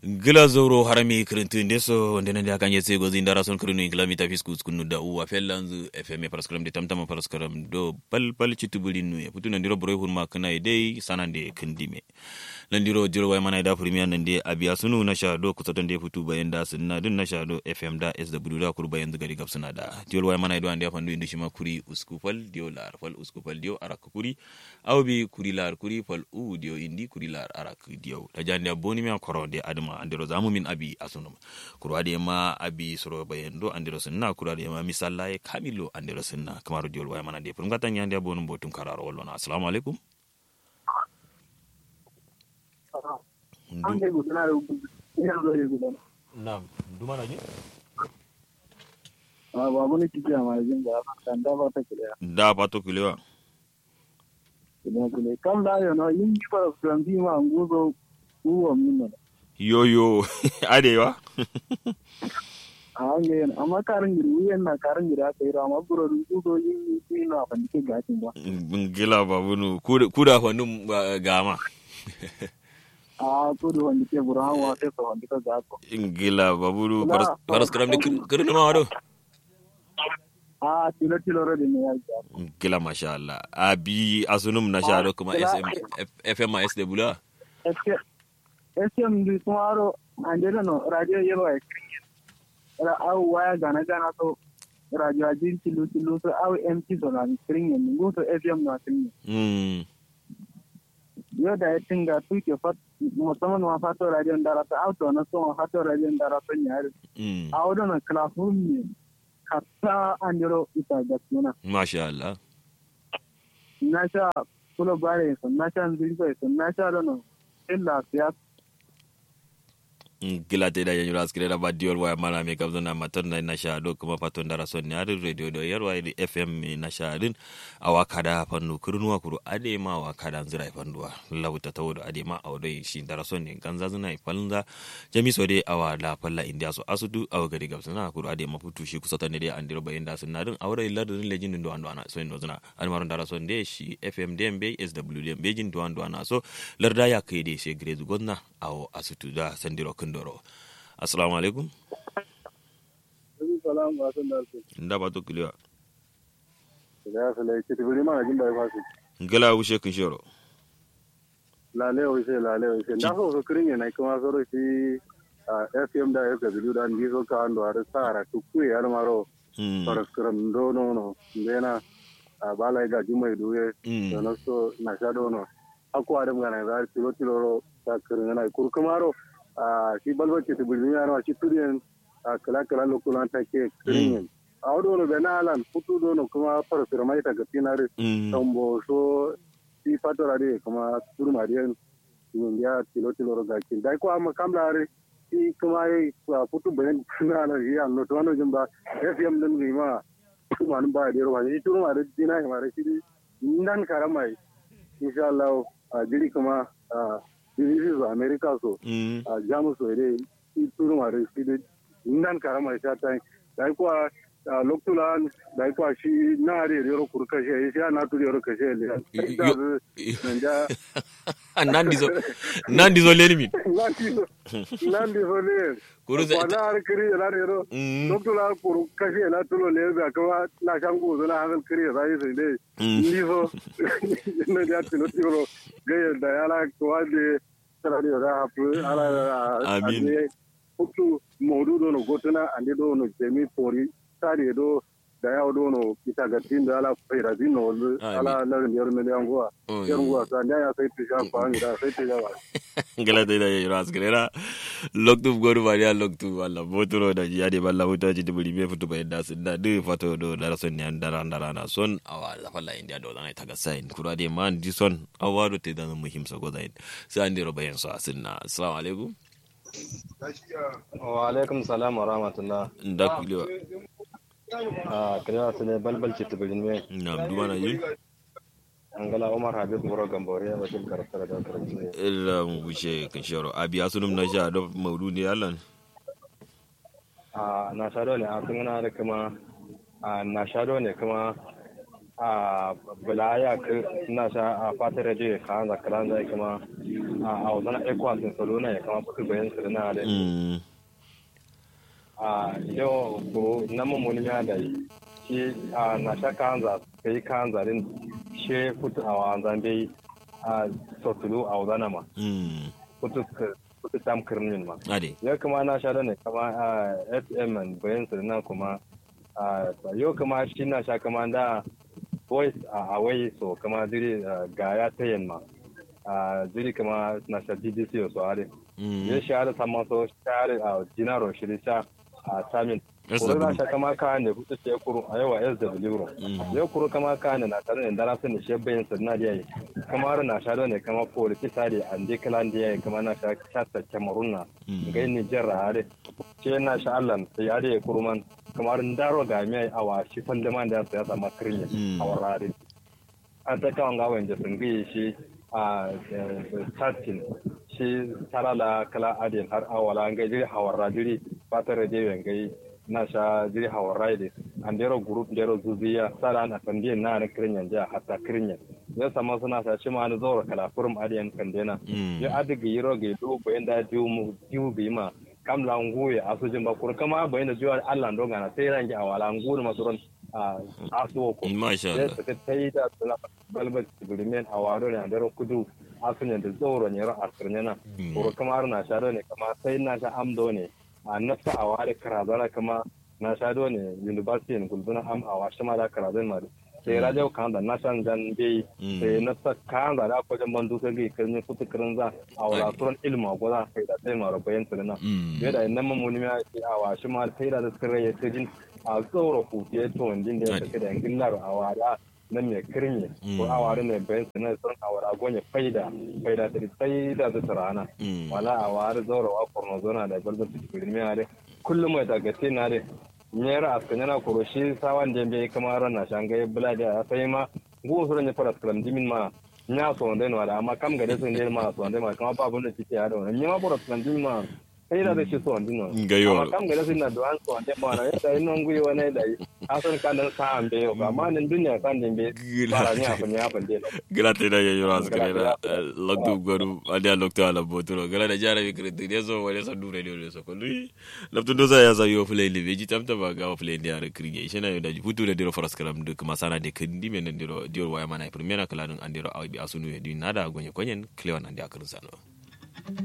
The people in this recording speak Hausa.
gila zoro harami kirintu ndeso wonde nande akanye se gozi ndara son kirinu ingla mita fiskus kunu da uwa fellanzu fm paraskram de tamtama paraskram do bal bal chitubuli nu ya putu nandiro boroy hurma kana idei sanande kindime nandiro jiro way mana da premier nande abiya sunu na sha do kusa de putu bayan da sunna dun na sha do fm da sw da kur bayan gari gab suna da jiro way mana do ande fandu indi shima kuri uskufal dio lar fal uskufal dio arak kuri awbi kuri lar kuri fal u dio indi kuri lar arak dio da jande boni mi akoro de adama andiro zamu min abi asunum kurwade ma abi soro bayendo andiro sunna kurwade ma misalla e kamilo andiro sunna kamaru diol way mana de pur ngata nyande abonu botum kararo wallona assalamu alaikum Naam, duma naji? babu ni kiki a majin da kan da ba ta kiliya Da pato kilewa. kiliya kiliya kam da yo no yin ki fara from bi ma nguzo uwa minna Yo yo, adewa. a hange amma karin giri wuyan na karin giri aka yi rama buro nguzo yin yi na ban ke gatin ba Gila babunu kuda fanum gama. a ko da wanda ke buro hawa sai so wanda ka gato Gila babunu Kula- paras karam de kirinu ma wado. a tilo tilo rodi ne ya ga Gila masha Allah. Abi asunum na sha do kuma Kula- SM FM ma SW. eske eske mbi tumaro andela no radio yero ai ra au waya gana gana to radio ajin tilu tilu to au mt so na string ni nguto fm na string Mm. yo da ya tinga tuke fat musamman ma fato radio ndara ta auto na so ma fato radio ndara to nyari Mm. a wodo na classroom ni kata andiro ita da suna Masha Allah. na sha kulo bare so na sha nzuri so na sha dono illa fiya gila te da yanyu ras kire da badiol wa mana me kabzo na maton na sha do kuma paton dara son ne radio do yar wa fm me na sha din awa kada fannu kurnuwa kuru ade ma wa kada zira fanduwa lawta tawodo ade ma awdo shi dara son ne ganza zuna falnza jami so de awa la falla india so asudu awa gari gabsa na kuru ade ma futu shi kusa ne de andiro bayin da sun nadin awra illa da lejin do ando ana so ndo zuna an maron dara son de shi fm dem be sw dem be jin do ando ana so larda ya kai de se grezu gonna awo asutu da sandiro kundoro assalamu alaikum salamu alaikum da su nda ba to kiliwa da ya sala ke tibiri ma jin bai fasu ngala wushe kun shoro lale o se lale o se na so so kirin ne kuma so ro shi fm da fw da ndi so ka ando ara sara tu ku ya maro Mm, para skram do no no ndena a bala ga jumai duwe mm, da na so na sha do no aku adam ga na za tilo tilo ro ta kirin na kur kumaro a shi balba ke tibiri ya no shi turiyan a kala kala lokulan ta ke kirin a wado no bena alan futu do no kuma para skram ta ga tinare mm, tombo so si fatora de kuma turma de yin ya tilo tilo ro gakin dai ko amma kamla re si kuma yi a futu bayan na na ya no to no jumba fm din gi ma kuma nan ba de ro ba ni turma de dina ma re si nan karamai insha Allah a jiri kuma a jiri zo america so mm. a jamus so de si turma de si de nan karamai sa tai dai ko a loktulan dai ko shi na re ro kurkashe shi na turi ro kashe le Yo- nanja nandi zo nandi zo leni min nandi so ne Kuru za- na har kiri la ne ro Mm. loktulan kuru kashe la tulo le ba kuma na shangu zo na hankal kiri sai sai dai Mm. ni so ne da tilo tilo ga da yala ko ade tara ne da hafu ala Amin. ade hutu modu do no gotuna ande do no jemi pori tari do da yawo do no kita ga tin da ala fera din no ala la ne yor ne yango Oh, yor ngwa sa nya ya sai tisha pa ni da sai tisha ba ngala te da yanyu ras kire da loktu goru ba ya loktu wala botoro da ya de balla wuta ji dubuli me futu bayin da sun da de fato do da son ne andara andara na son awa la falla india do na taga sain kura de man di son awa do te da muhim so go zain sai ande ro bayin so asinna assalamu alaikum wa alaikum salam wa rahmatullah nda kuliwa a kira su ne balbal ce tubirin me na duwa na ji angala umar habib muro gambore wakil karakter da karanci ne illa mu wuce kan sharo abi asunum na sha do maudu ne allan a na shado ne a sun da kuma a na shado ne kuma a bulaya ka na sha a fata radio ka an zakaran zai kuma a wazana ekwas in salona ya kama kuka bayan su na da mm a yau ko na mummuni ya da shi a na sha ka an za ka yi ka an zarin she kutu a wanzan bai a sotulu a wazana ma mm kutu kutu tam kirmin ma ade yau kuma na sha da ne kama a fm bayan su na kuma a yau kuma shi na sha kama da voice a away so kama jiri ga ya ta yamma a jiri kama na sha bbc so are mm ya sha da sama so share a jinaro shi sha a samin SW. kuru na sha kama ka ne kuta ce kuru a yawa sw ro Mm. yau kuru kama ka ne na tare da dara sun shi bayan su na da yayi kama na sha da ne kama ko rikisa da an je kalan da yayi kama na sha chata cameroon na Mm. gai Nijar a are ce na sha Allah sai ya da kurman kamar ndaro ga mai awa shi fanda man da ya sama kirnya Mm. a warare an ta kawon gawan da sun gaya shi a starting shi tarala kala adin har awala an gai jiri hawarra jiri fatar da yawan gai na sha jiri hawarra da an dero group dero zuziya sala na sandiyan na na kirnya ja hatta kirnya ya sama suna sa shi ma na zaura kala kurum adiyan kandena mm yo adiga yiro ge do bayan da diu mu diu bi ma kam la nguye asu jimba kur kama bayan da jiwa Allah ndo ngana sai rangi awala nguru masuron a asu ko masha sai Allah ta tai da tsala balbal tibrimen awaro ne andaro kudu asu ne da zoro ne ra asirne na Mm. kur kama na sharo ne kama sai na sha amdo ne a nafsa aware karazana kama na shado ne university ne gulbuna am awa shama da karazan ma sai radio kan da nasan dan bai Mm. sai na sa kan da da kwajan bandu sai ga kan kutu kirin za a wala turan ilma goza kai da sai mara bayan tsirina mm bai da nan mamuni ma ce a wa shi ma sai da sirri ya tijin a tsoro ku ke to wandin da ya take da ngillar a wada nan mai kirmi ko a wada ne bayan tsirina sun a wada gonye faida faida ta faida da tsirana mm wala a wada zoro wa korno zona da balbal tikirin mai are kullum mai daga sai na re nyera askanya na koro shi sawan da bai kamar na shangai bulade a sai ma gu su ne fara skram dimin ma nya so ndai no amma kam gade sun dai ma so ndai ma kama ba bun da kike ya da wannan nya ma fara skram dimin ma sai da shi so ndai no Ga yo. amma kam gade sun na duwan so ndai ma na yadda ina ngui wani da yi asan kan dan sa ambe yo amma nan duniya kan din be fara nya fa nya fa dai grate da yayo as Grazie, krena grazie. loktu goru adia loktu ala boturo gara da jara bi krete deso wale sa dure de so ko lui laptu do sa ya sa yo play le veji tamta ba ga play de ara krige shena yo da futu da diro faras karam de kuma sana de kandi men diro diro waya mana primera kala dun andiro awi asunu e di nada gonye konyen klewan andi akar sano